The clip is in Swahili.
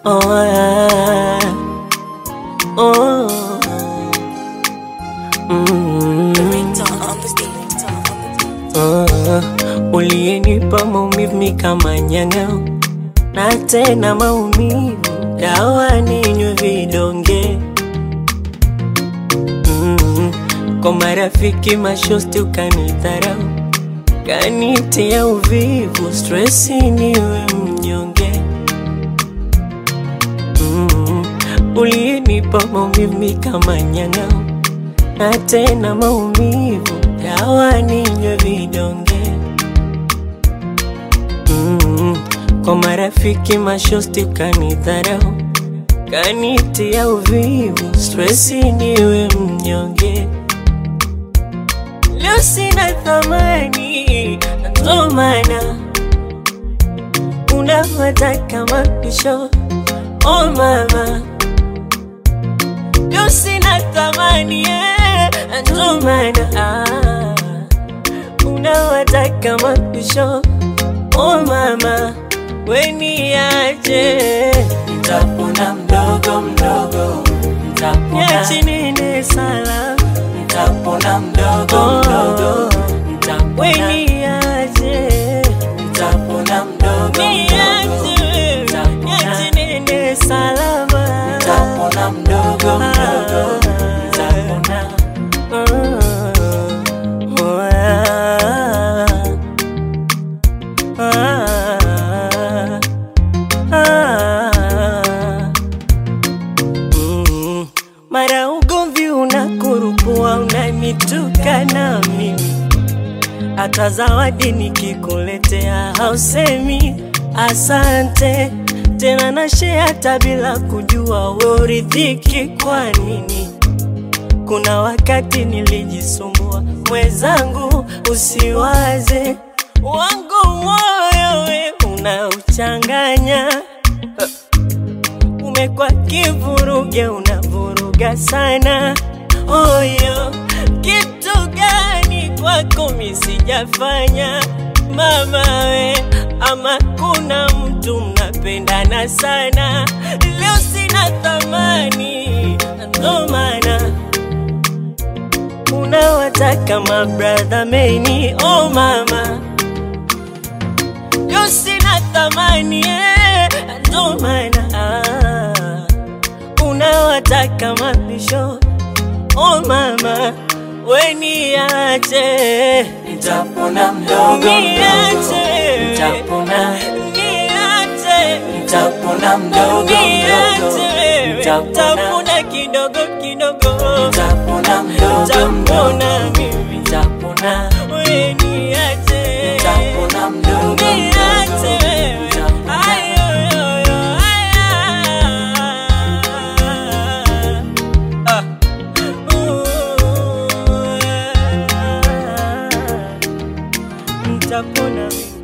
Oh, ah, oh. Mm. Ah, uliyenipa maumivu mi kama nyang'au na tena maumivu dawa ninywe vidonge mm. Kwa marafiki mashosti ukanidharau kanitia uvivu stresi niwe mnyonge mm. Uliyenipa maumivu mi kama nyang'au na tena maumivu dawa ninywe vidonge mm. Kwa marafiki mashosti ukanidharau kanitia uvivu stresi niwe mnyonge leo sina thamani ndo maana unawataka mapisho oh mama leo sina thamani eh, ndo maana ah, unawataka mapisho oh mama weniaje Nitapona mdogo mdogo, nitapona, yachinene sala nitapona mdogo mdogo, nitapona, weniaje nitapona mdogo mdogo, niaje nitapona, yachinene salama nitapona mdogo mdogo, nitapona. Mm, Mara ugomvi unakurupua unanituka na mimi, hata zawadi nikikuletea hausemi asante tena, na share hata bila kujua we uridhiki kwa nini? Kuna wakati nilijisumbua mwenzangu, usiwaze wangu moyo we unauchanganya umekuwa kivuruge, unavuruga sana oyo. Kitu gani kwako mi sijafanya mama we, ama kuna mtu mnapendana sana, leo sina thamani, ndo maana unawataka mabradha meni oh mama leo sina thamani eh, ndo maana ah, unawataka mapisho oh mama weniache Nitapona mdogo mdogo, niache nitapona, niache nitapona mdogo mdogo, niache nitapona, tapona kidogo kidogo nitapona mdogo mdogo, tapona mimi nitapona, weniache nitapona mdogo mdogo, niache wewe nitapona. ayoyoyo aya Nitapona mimi